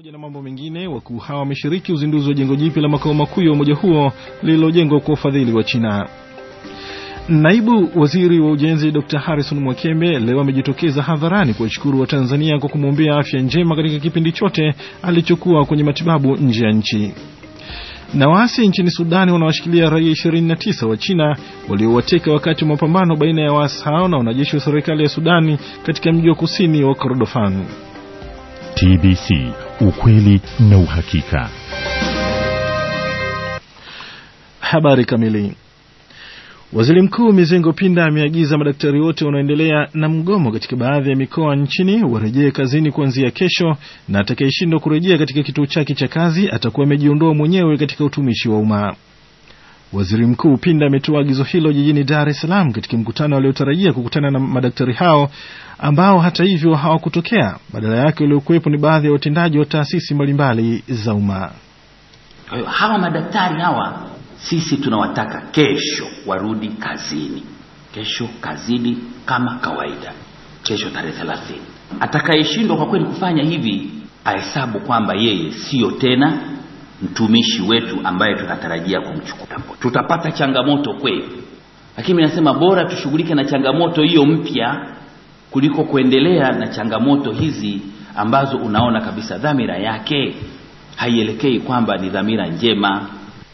pamoja na mambo mengine, wakuu hawa wameshiriki uzinduzi wa jengo jipya la makao makuu ya umoja huo lililojengwa kwa ufadhili wa China. Naibu waziri wa ujenzi Dr Harrison Mwakembe leo amejitokeza hadharani kuwashukuru wa Tanzania kwa kumwombea afya njema katika kipindi chote alichokuwa kwenye matibabu nje ya nchi. Na waasi nchini Sudani wanawashikilia raia 29 wa China waliowateka wakati wa mapambano baina ya waasi hao na wanajeshi wa serikali ya Sudani katika mji wa kusini wa Kordofan. TBC, ukweli na uhakika. Habari kamili. Waziri Mkuu Mizengo Pinda ameagiza madaktari wote wanaoendelea na mgomo katika baadhi ya mikoa nchini warejee kazini kuanzia kesho, na atakayeshindwa kurejea katika kituo chake cha kazi atakuwa amejiondoa mwenyewe katika utumishi wa umma. Waziri Mkuu Pinda ametoa agizo hilo jijini Dar es Salaam katika mkutano aliotarajia kukutana na madaktari hao ambao hata hivyo hawakutokea. Badala yake waliokuwepo ni baadhi ya watendaji wa taasisi mbalimbali za umma. Kwa hiyo hawa madaktari hawa sisi tunawataka kesho warudi kazini, kesho kazini kama kawaida, kesho tarehe thelathini. Atakayeshindwa kwa kweli kufanya hivi ahesabu kwamba yeye siyo tena mtumishi wetu ambaye tunatarajia kumchukua. Tutapata changamoto kweli, lakini nasema bora tushughulike na changamoto hiyo mpya kuliko kuendelea na changamoto hizi ambazo unaona kabisa dhamira yake haielekei kwamba ni dhamira njema.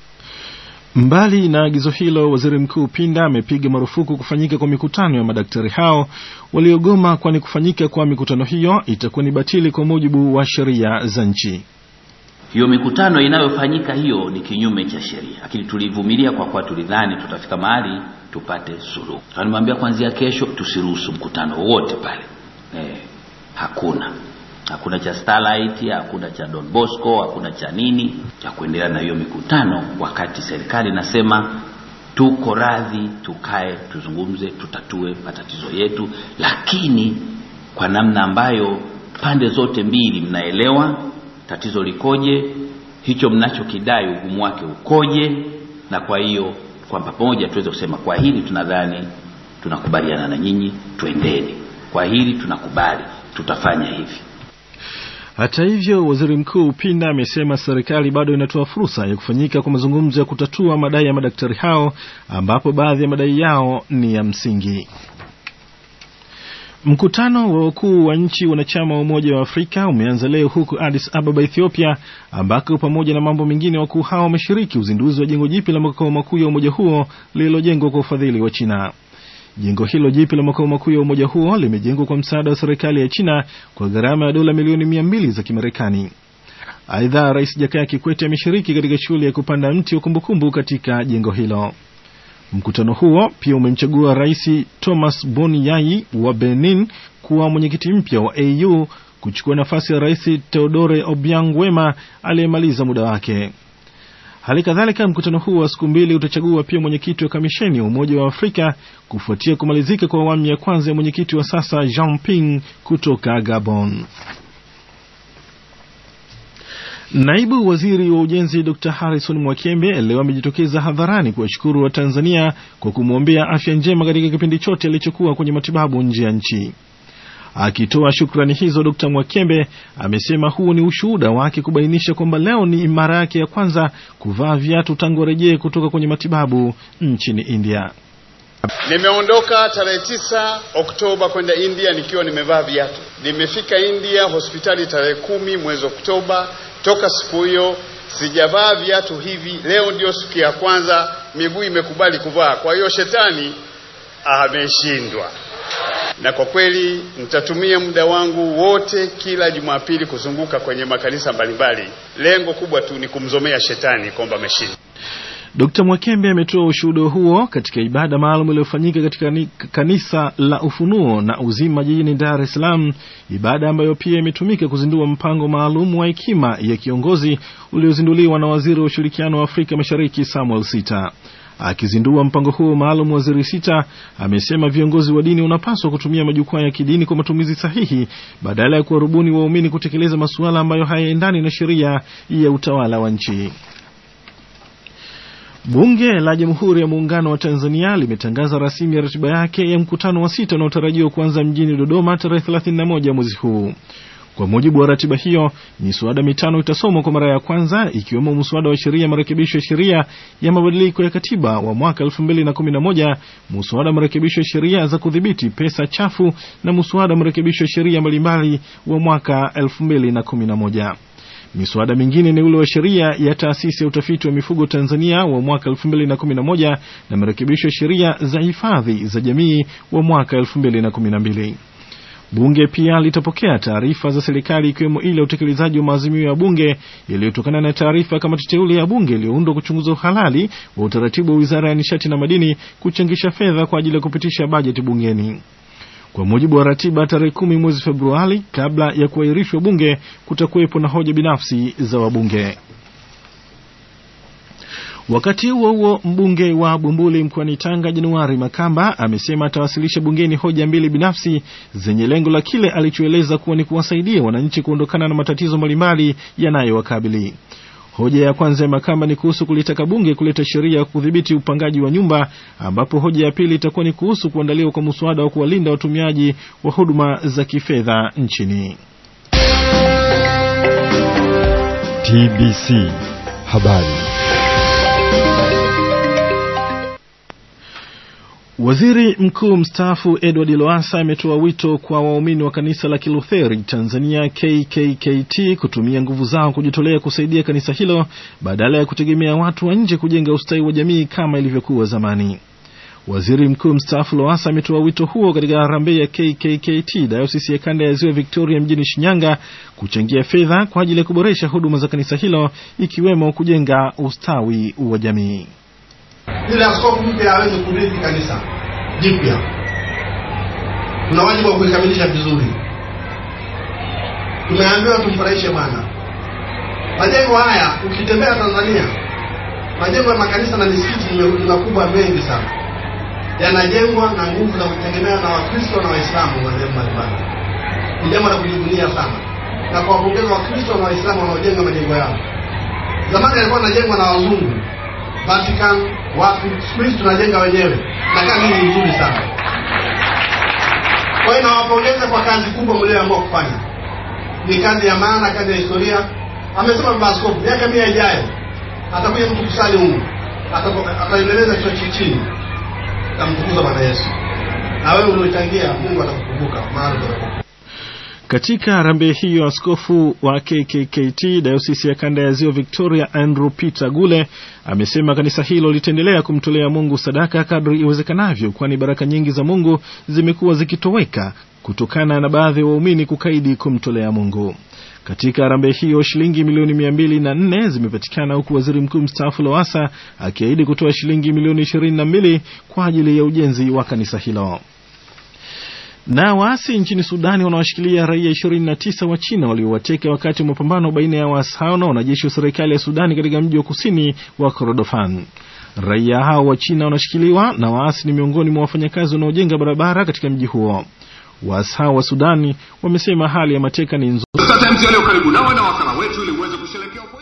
Mbali na agizo hilo, waziri mkuu Pinda amepiga marufuku kufanyika kwa mikutano ya madaktari hao waliogoma, kwani kufanyika kwa mikutano hiyo itakuwa ni batili kwa mujibu wa sheria za nchi. Hiyo mikutano inayofanyika hiyo ni kinyume cha sheria, lakini tulivumilia kwa kuwa tulidhani tutafika mahali tupate suluhu. Nimwambia kuanzia kesho tusiruhusu mkutano wowote pale eh, hakuna hakuna cha Starlight, hakuna cha Don Bosco, hakuna cha nini cha kuendelea na hiyo mikutano, wakati serikali inasema tuko radhi tukae, tuzungumze, tutatue matatizo yetu, lakini kwa namna ambayo pande zote mbili mnaelewa tatizo likoje, hicho mnachokidai ugumu wake ukoje, na kwa hiyo kwa pamoja tuweze kusema kwa hili tunadhani tunakubaliana na nyinyi, twendeni. Kwa hili tunakubali, tutafanya hivi. Hata hivyo, waziri mkuu Pinda amesema serikali bado inatoa fursa ya kufanyika kwa mazungumzo ya kutatua madai ya madaktari hao, ambapo baadhi ya madai yao ni ya msingi. Mkutano wa wakuu wa nchi wanachama wa Umoja wa Afrika umeanza leo huku Addis Ababa, Ethiopia, ambako pamoja na mambo mengine wakuu hao wameshiriki uzinduzi wa jengo jipya la makao makuu ya umoja huo lililojengwa kwa ufadhili wa China. Jengo hilo jipya la makao makuu ya umoja huo limejengwa kwa msaada wa serikali ya China kwa gharama ya dola milioni mia mbili za Kimarekani. Aidha, Rais Jakaya Kikwete ameshiriki katika shughuli ya kupanda mti wa kumbukumbu katika jengo hilo. Mkutano huo pia umemchagua Rais Thomas Boni Yayi wa Benin kuwa mwenyekiti mpya wa AU kuchukua nafasi ya Rais Teodore Obiang Wema aliyemaliza muda wake. Hali kadhalika mkutano huu wa siku mbili utachagua pia mwenyekiti wa kamisheni ya Umoja wa Afrika kufuatia kumalizika kwa awamu ya kwanza ya mwenyekiti wa sasa Jean Ping kutoka Gabon. Naibu waziri wa ujenzi Dr Harrison Mwakembe leo amejitokeza hadharani kuwashukuru wa Tanzania kwa kumwombea afya njema katika kipindi chote alichokuwa kwenye matibabu nje ya nchi. Akitoa shukrani hizo, Dr Mwakembe amesema huu ni ushuhuda wake kubainisha kwamba leo ni mara yake ya kwanza kuvaa viatu tangu arejee kutoka kwenye matibabu nchini India. Nimeondoka tarehe tisa Oktoba kwenda India nikiwa nimevaa viatu. Nimefika India hospitali tarehe kumi mwezi Oktoba. Toka siku hiyo sijavaa viatu hivi. Leo ndio siku ya kwanza miguu imekubali kuvaa. Kwa hiyo shetani ameshindwa na kwa kweli nitatumia muda wangu wote kila Jumapili kuzunguka kwenye makanisa mbalimbali. Lengo kubwa tu ni kumzomea shetani kwamba ameshindwa. Dkt Mwakembe ametoa ushuhuda huo katika ibada maalum iliyofanyika katika kanisa la Ufunuo na Uzima jijini Dar es Salaam, ibada ambayo pia imetumika kuzindua mpango maalum wa hekima ya kiongozi uliozinduliwa na waziri wa ushirikiano wa Afrika Mashariki Samuel Sita. Akizindua mpango huo maalum, waziri Sita amesema viongozi wa dini wanapaswa kutumia majukwaa ya kidini kwa matumizi sahihi badala ya kuwarubuni waumini kutekeleza masuala ambayo hayaendani na sheria ya utawala wa nchi. Bunge la Jamhuri ya Muungano wa Tanzania limetangaza rasmi ya ratiba yake ya mkutano wa sita unaotarajiwa kuanza mjini Dodoma tarehe 31 mwezi huu. Kwa mujibu wa ratiba hiyo, miswada mitano itasomwa kwa mara ya kwanza, ikiwemo mswada wa sheria marekebisho ya sheria ya mabadiliko ya katiba wa mwaka 2011, mswada marekebisho ya sheria za kudhibiti pesa chafu na mswada marekebisho ya sheria mbalimbali wa mwaka 2011. Miswada mingine ni ule wa sheria ya taasisi ya utafiti wa mifugo Tanzania wa mwaka 2011 na marekebisho ya sheria za hifadhi za jamii wa mwaka 2012. Bunge pia litapokea taarifa za serikali ikiwemo ile ya utekelezaji wa maazimio ya bunge yaliyotokana na taarifa ya kamati teule ya bunge iliyoundwa kuchunguza uhalali wa utaratibu wa wizara ya nishati na madini kuchangisha fedha kwa ajili ya kupitisha bajeti bungeni. Kwa mujibu wa ratiba, tarehe kumi mwezi Februari, kabla ya kuahirishwa bunge, kutakuwepo na hoja binafsi za wabunge. Wakati huo huo, mbunge wa Bumbuli mkoani Tanga Januari Makamba amesema atawasilisha bungeni hoja mbili binafsi zenye lengo la kile alichoeleza kuwa ni kuwasaidia wananchi kuondokana na matatizo mbalimbali yanayowakabili. Hoja ya kwanza ya Makamba ni kuhusu kulitaka bunge kuleta sheria ya kudhibiti upangaji wa nyumba, ambapo hoja ya pili itakuwa ni kuhusu kuandaliwa kwa mswada wa kuwalinda watumiaji wa huduma za kifedha nchini. TBC habari. Waziri Mkuu mstaafu Edward Lowassa ametoa wito kwa waumini wa kanisa la Kilutheri Tanzania KKKT kutumia nguvu zao kujitolea kusaidia kanisa hilo badala ya kutegemea watu wa nje kujenga ustawi wa jamii kama ilivyokuwa zamani. Waziri Mkuu mstaafu Lowassa ametoa wito huo katika harambee ya KKKT dayosisi ya kanda ya Ziwa Victoria mjini Shinyanga kuchangia fedha kwa ajili ya kuboresha huduma za kanisa hilo ikiwemo kujenga ustawi wa jamii. Ili askofu mpya aweze kurithi kanisa jipya, tuna wajibu wa kuikamilisha vizuri. Tumeambiwa tumfurahishe Bwana. Majengo haya ukitembea Tanzania, majengo ya makanisa na misikiti ni makubwa mengi sana, yanajengwa na nguvu za kutegemea na Wakristo na Waislamu wa sehemu mbalimbali. Ni jambo la kujivunia sana na kuwapongeza Wakristo na Waislamu wanaojenga majengo yao. Zamani yalikuwa yanajengwa na wazungu Vatican wapi, siku hizi tunajenga wenyewe na kazi ni nzuri sana. Kwa hiyo nawapongeza kwa kazi kubwa mlioamua kufanya, ni kazi ya maana, kazi ya historia. Amesema baba askofu, miaka mia ijayo atakuja mtu kusali humu, ataendeleza kichwa chini, tamtukuza Bwana Yesu, na wewe uliochangia, Mungu atakukumbuka mahali utakapokuwa. Katika harambee hiyo askofu wa KKKT dayosisi ya kanda ya ziwa Victoria Andrew Peter Gule amesema kanisa hilo litaendelea kumtolea Mungu sadaka kadri iwezekanavyo, kwani baraka nyingi za Mungu zimekuwa zikitoweka kutokana na baadhi ya wa waumini kukaidi kumtolea Mungu. Katika harambee hiyo shilingi milioni mia mbili na nne zimepatikana huku waziri mkuu mstaafu Lowassa akiahidi kutoa shilingi milioni ishirini na mbili kwa ajili ya ujenzi wa kanisa hilo. Na waasi nchini Sudani wanawashikilia raia 29 wa China waliowateka wakati wa mapambano baina ya waasi hao na wanajeshi wa serikali ya Sudani katika mji wa kusini wa Kordofan. Raia hao wa China wanashikiliwa na waasi ni miongoni mwa wafanyakazi wanaojenga barabara katika mji huo. Waasi hao wa Sudani wamesema hali ya mateka ni nzuri. Sasa yaliyo karibu nawe na wakala wetu ili uweze kusherehekea